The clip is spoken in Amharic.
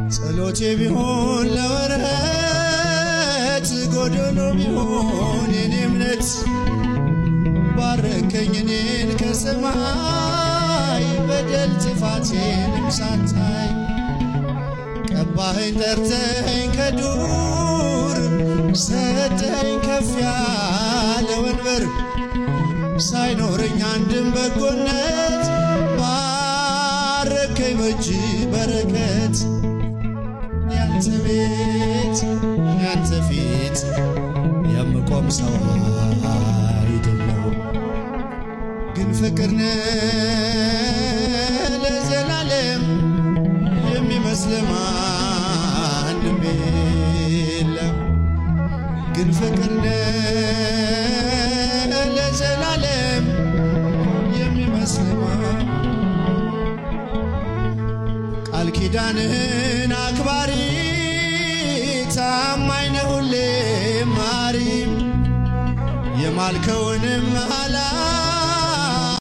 ጸሎቴ ቢሆን ለወረት ጎደሎ ቢሆን የኔ እምነት ባረከኝ እኔን ከሰማይ በደል ጥፋቴንም ሳታይ ቀባኸኝ ጠርተኸኝ ከዱር ሰጠኝ ከፍ ያለ ወንበር ሳይኖረኝ አንድም በጎነት ባረከኝ በእጅ በረከት ያንተ ቤት ያንተ ፊት የምቆም ሰው አይደለሁ ግን ፍቅር ነህ ለዘላለም የሚመስል ማንም የለም ግን ፍቅር ነህ ለዘላለም የሚመስል ማን ቃል ኪዳንህን አክባሪ ታማኝ ነህ ሁሌም ማሪ የማልከውንም መሐላ